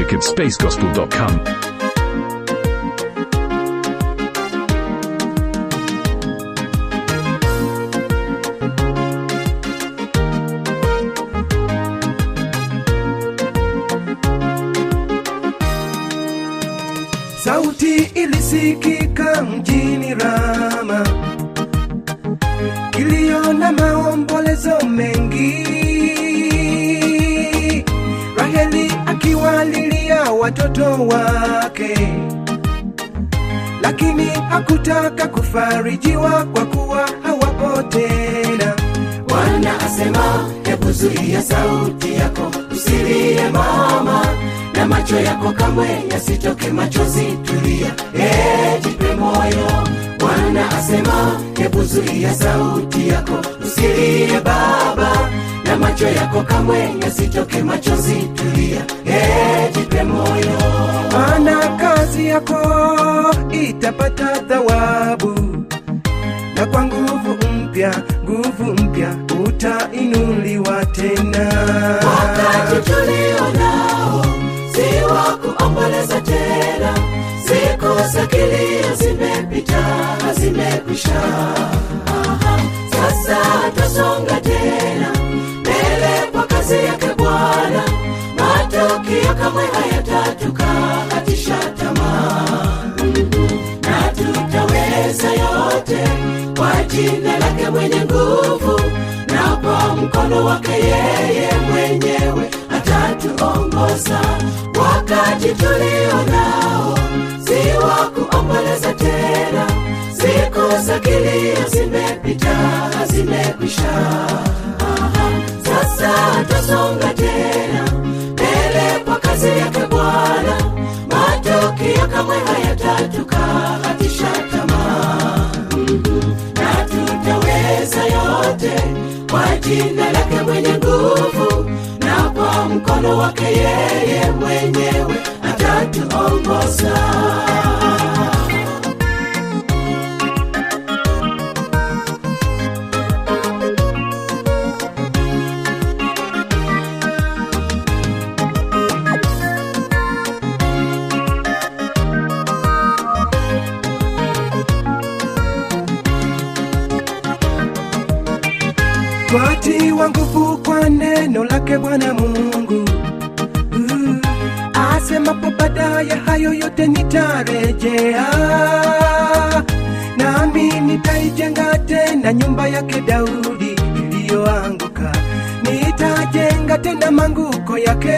music at spacegospel.com. Sauti ilisikika mjini Rama, kilio na maombolezo mengi. Raheli akiwalilia watoto wake, lakini hakutaka kufarijiwa kwa kuwa hawapo tena. Bwana asema, hebu zuia sauti yako, usilie mama, na macho yako kamwe yasitoke machozi. Tulia, eh, jipe moyo. Bwana asema, hebu zuia sauti yako, usilie baba, na macho yako kamwe yasitoke machozi. Tulia, eh, jipe moyo. Maana kazi yako itapata thawabu, na kwa nguvu mpya, nguvu mpya utainuliwa tena. wakati tulio nao si wa kuomboleza tena siku za kilio zimepita zimekwisha Aha, sasa tasonga tena mbele kwa kazi yake bwana matokeo kamwe hayatatukatisha tamaa na tutaweza yote kwa jina lake mwenye nguvu na kwa mkono wake yeye mwenyewe atatuongoza wakati tulio nao si wa kuomboleza tena siku za kilio zimepita zimekwisha Aha, sasa tasonga tena mbele kwa kazi yake bwana matokeo kamwe hayatatukatisha tamaa na tutaweza yote kwa jina lake mwenye nguvu na kwa mkono wake yeye mwenyewe atatuongoza twatiwa nguvu kwa neno lake Bwana Mungu. Uh, asemapo baadaye hayo yote nitarejea, nami nitaijenga tena nyumba yake Daudi iliyoanguka. Nitajenga tena manguko yake,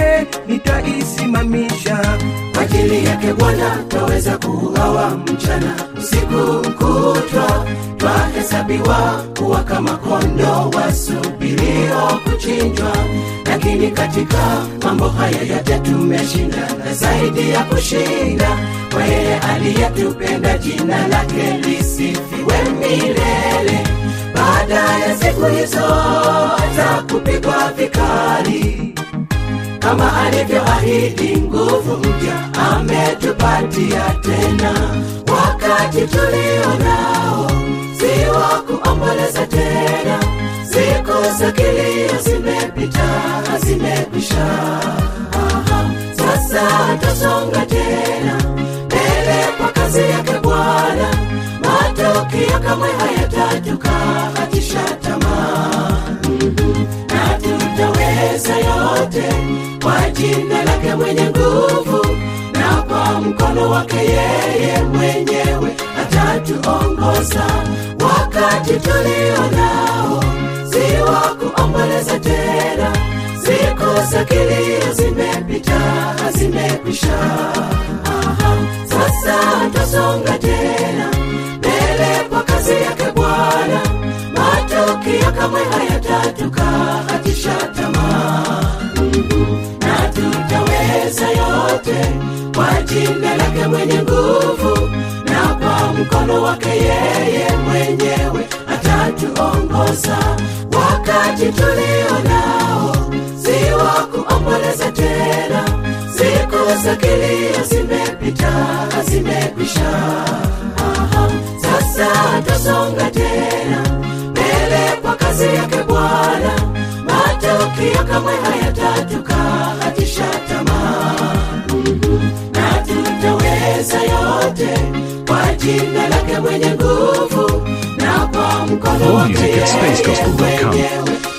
nitaisimamisha kwa ajili yake bwana twaweza kuuawa mchana usiku kutwa twahesabiwa kuwa kama kondo wasubirio kuchinjwa lakini katika mambo haya yote tumeshinda na zaidi ya kushinda kwa yeye aliyetupenda jina lake lisifiwe milele baada ya siku hizo za kupigwa vikali kama alivyoahidi nguvu mpya ametupatia tena wakati tulio nao si wa kuomboleza tena siku za kilio zimepita zimekwisha Aha, sasa tasonga tena mbele kwa kazi yake bwana matokeo kamwe hayatatukatisha tamaa na tutaweza yote kwa jina lake mwenye nguvu na kwa mkono wake yeye mwenyewe atatuongoza wakati tulio nao si wa kuomboleza tena siku za kilio zimepita zimekwisha Aha, sasa tasonga tena mbele kwa kazi yake bwana matokeo kamwe hayatatukatisha tamaa na tutaweza yote kwa jina lake mwenye nguvu na kwa mkono wake yeye mwenyewe atatuongoza wakati tulio nao si wa kuomboleza tena siku za kilio zimepita zimekwisha Aha, sasa tasonga tena mbele kwa kazi yake bwana matokeo kamwe hayatatukatisha tamaa jina lake mwenye nguvu na kwa mkono More wake music at yeye spacegospel.com. mwenyewe